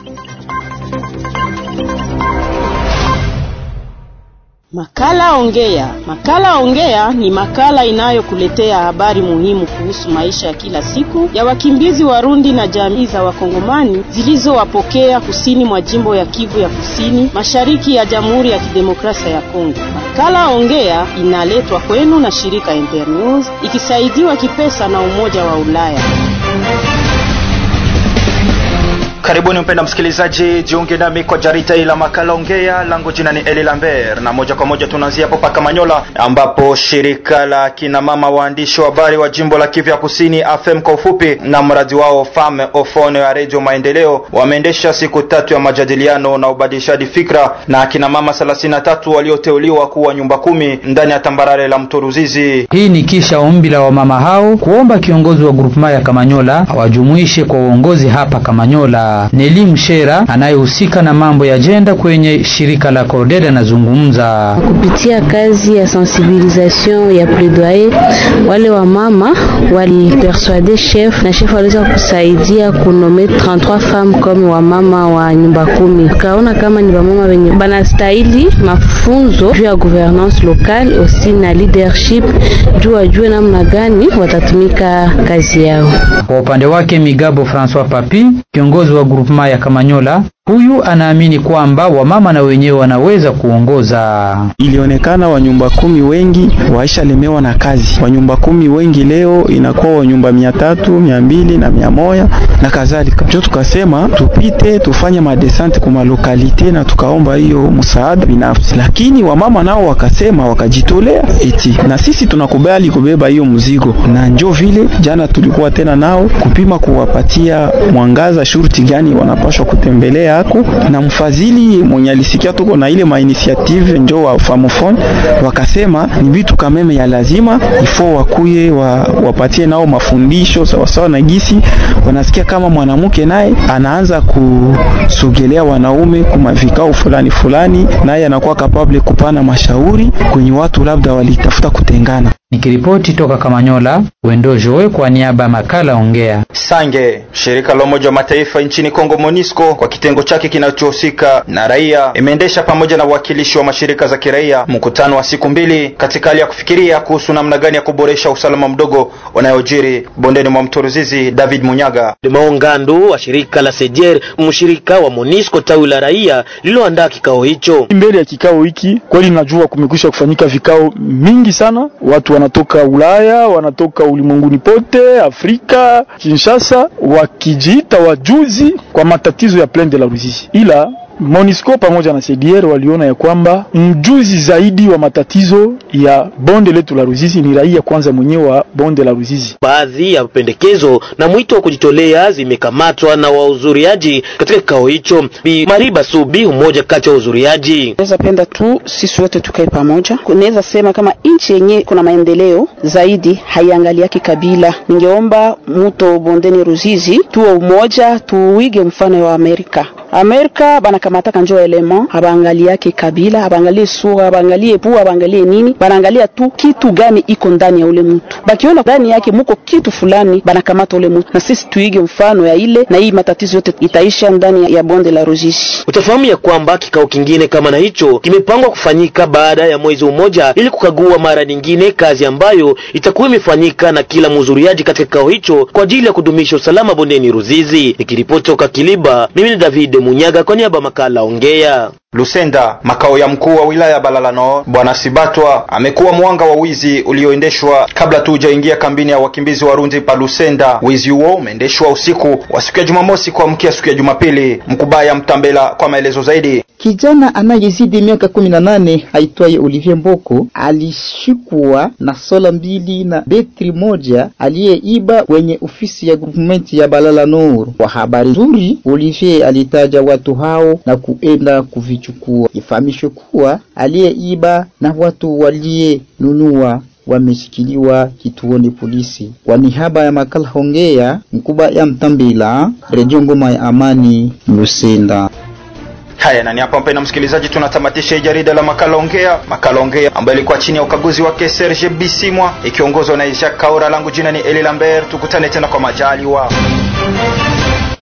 Makala Ongea. Makala Ongea ni makala inayokuletea habari muhimu kuhusu maisha ya kila siku ya wakimbizi Warundi na jamii za Wakongomani zilizowapokea kusini mwa jimbo ya Kivu ya Kusini, mashariki ya Jamhuri ya Kidemokrasia ya Kongo. Makala Ongea inaletwa kwenu na shirika Internews ikisaidiwa kipesa na Umoja wa Ulaya. Karibuni mpenda msikilizaji, jiunge nami kwa jarida hili la makala ongea. Langu jina ni Eli Lambert, na moja kwa moja tunaanzia hapo paka Manyola, ambapo shirika la kina mama waandishi wa habari wa jimbo la Kivu ya Kusini, AFEM kwa ufupi, na mradi wao Femme Ofone ya Radio Maendeleo wameendesha siku tatu ya majadiliano na ubadilishaji fikra na akina mama 33 walioteuliwa kuwa nyumba kumi ndani ya tambarare la mto Ruzizi. Hii ni kisha ombi la wamama hao kuomba kiongozi wa grupema ya Kamanyola awajumuishe kwa uongozi hapa Kamanyola. Neli Mshera anayehusika na mambo ya jenda kwenye shirika la Corded anazungumza kupitia kazi ya sensibilisation ya plaidoyer. Wale wa mama walipersuade chef na chef waliweza kusaidia kunome 33 femmes comme wa mama wa nyumba kumi. Kaona kama ni wamama wenye banastahili mafunzo juu ya gouvernance locale aussi na leadership juu wajue namna gani watatumika kazi yao. Kwa upande wake Migabo Francois Papi, kiongozi wa grupema ya Kamanyola, huyu anaamini kwamba wamama na wenyewe wanaweza kuongoza. Ilionekana wanyumba kumi wengi waishalemewa na kazi. Wanyumba kumi wengi leo inakuwa wanyumba mia tatu mia mbili na mia moja na kadhalika. Ndio tukasema tupite tufanye madesante kwa malokalite na tukaomba hiyo msaada binafsi, lakini wamama nao wakasema wakajitolea eti na sisi tunakubali kubeba hiyo mzigo, na njo vile jana tulikuwa tena nao kupima kuwapatia mwangaza shurti gani wanapaswa kutembelea ako na mfadhili mwenye alisikia tuko na ile mainitiative njo wa Famofone, wakasema ni vitu kameme ya lazima ifo wakuye wa, wapatie nao mafundisho sawasawa na gisi wanasikia kama mwanamke naye anaanza kusogelea wanaume kuma vikao fulani fulani, naye anakuwa kapable kupana mashauri kwenye watu labda walitafuta kutengana. Nikiripoti toka Kamanyola, Wendo Joe kwa niaba ya makala Ongea. Sange, shirika la Umoja wa Mataifa nchini Kongo MONUSCO kwa kitengo chake kinachohusika na raia imeendesha pamoja na wawakilishi wa mashirika za kiraia mkutano wa siku mbili katika hali ya kufikiria kuhusu namna gani ya kuboresha usalama mdogo unayojiri bondeni mwa mto Ruzizi. David Munyaga Maongando wa shirika la Sejer, mshirika wa MONUSCO tawi la raia lililoandaa kikao hicho. Mbele ya kikao hiki kweli, najua kumekwisha kufanyika vikao mingi sana, watu wanatoka Ulaya, wanatoka ulimwenguni pote, Afrika, Kinshasa, wakijiita wajuzi kwa matatizo ya Plaine de la Ruzizi, ila MONUSCO pamoja na CDR waliona ya kwamba mjuzi zaidi wa matatizo ya bonde letu la Ruzizi ni raia kwanza mwenyewe wa bonde la Ruzizi. Baadhi ya pendekezo na mwito wa kujitolea zimekamatwa na wahudhuriaji katika kikao hicho. Bi Mariba Subi, mmoja kati ya wahudhuriaji: naweza penda tu sisi wote tukae pamoja. Naweza sema kama nchi yenyewe kuna maendeleo zaidi, haiangaliaki kabila. Ningeomba muto bondeni Ruzizi tuwe umoja, tuige mfano wa Amerika. Amerika banakamataka njo elema, habaangaliake kabila, habaangalie sura, habaangalie pua, habaangalie nini, banaangalia tu kitu gani iko ndani ya ule mtu. Bakiona ndani yake muko kitu fulani, banakamata ule mtu. Na sisi tuige mfano ya ile, na hii matatizo yote itaisha ndani ya bonde la Ruzizi. Utafahamu ya kwamba kikao kingine kama na hicho kimepangwa kufanyika baada ya mwezi mmoja, ili kukagua mara nyingine kazi ambayo itakuwa imefanyika na kila mhudhuriaji katika kikao hicho kwa ajili ya kudumisha usalama bondeni Ruzizi. Nikiripoti toka Kiliba, mimi ni David Munyaga kwa niaba makala Ongea. Lusenda, makao ya mkuu wa wilaya Balalano, Bwana Sibatwa amekuwa mwanga wa wizi ulioendeshwa kabla tu hujaingia kambini ya wakimbizi Warundi pa Lusenda. Wizi huo umeendeshwa usiku wa siku ya Jumamosi kuamkia siku ya Jumapili. Mkubaya Mtambela kwa maelezo zaidi. Kijana anayezidi miaka kumi na nane aitwaye Olivier Mboko alishikwa na sola mbili na betri moja aliyeiba kwenye ofisi ya groupement ya Balala Nord. Kwa habari nzuri, Olivier alitaja watu hao na kuenda kuvichukua. Ifahamishwe kuwa aliyeiba na watu waliyenunua wameshikiliwa kituoni polisi. Kwa niaba ya makala Hongea, mkubwa ya Mtambila, Redio Ngoma ya Amani, Lusenda. Haya, na ni hapa mpendwa msikilizaji, tunatamatisha jarida la makala ongea, makala ongea ambayo ilikuwa chini ya ukaguzi wake Serge Bisimwa ikiongozwa na Jacques Kaura. Langu jina ni Eli Lambert, tukutane tena kwa majaliwa.